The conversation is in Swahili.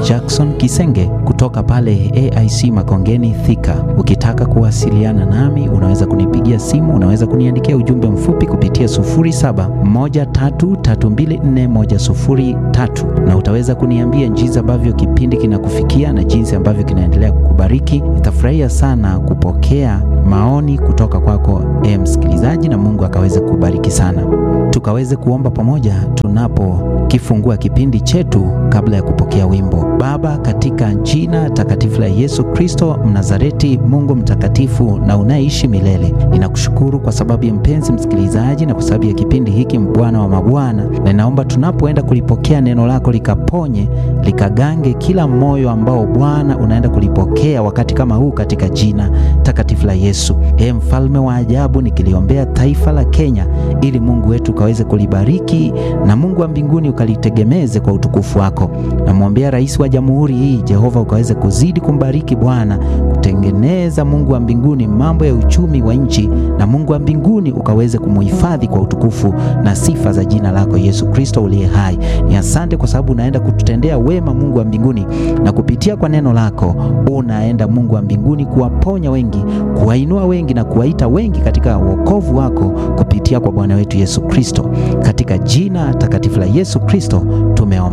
Jackson Kisenge kutoka pale AIC Makongeni Thika. Ukitaka kuwasiliana nami, unaweza kunipigia simu, unaweza kuniandikia ujumbe mfupi kupitia 0713324103 na utaweza kuniambia jinsi ambavyo kipindi kinakufikia na jinsi ambavyo kinaendelea kukubariki. Nitafurahia sana kupokea maoni kutoka kwako e msikilizaji, na Mungu akaweze kubariki sana. Tukaweze kuomba pamoja tunapokifungua kipindi chetu kabla ya kupokea wimbo. Baba, katika jina takatifu la Yesu Kristo Mnazareti, Mungu mtakatifu na unaishi milele, ninakushukuru kwa sababu ya mpenzi msikilizaji na kwa sababu ya kipindi hiki, Bwana wa mabwana, na ninaomba tunapoenda kulipokea neno lako likaponye, likagange kila moyo ambao Bwana unaenda kulipokea wakati kama huu, katika jina takatifu la Yesu. E mfalme wa ajabu, nikiliombea taifa la Kenya ili Mungu wetu ukaweze kulibariki na Mungu wa mbinguni ukalitegemeze kwa utukufu wako. Namwombea rais wa jamhuri hii, Jehova ukaweze kuzidi kumbariki Bwana, kutengeneza Mungu wa mbinguni mambo ya uchumi wa nchi, na Mungu wa mbinguni ukaweze kumuhifadhi kwa utukufu na sifa za jina lako Yesu Kristo uliye hai. Ni asante kwa sababu unaenda kututendea wema Mungu wa mbinguni, na kupitia kwa neno lako unaenda Mungu wa mbinguni kuwaponya wengi, kuwainua wengi na kuwaita wengi katika wokovu wako kupitia kwa Bwana wetu Yesu Kristo. Katika jina takatifu la Yesu Kristo tumeomba.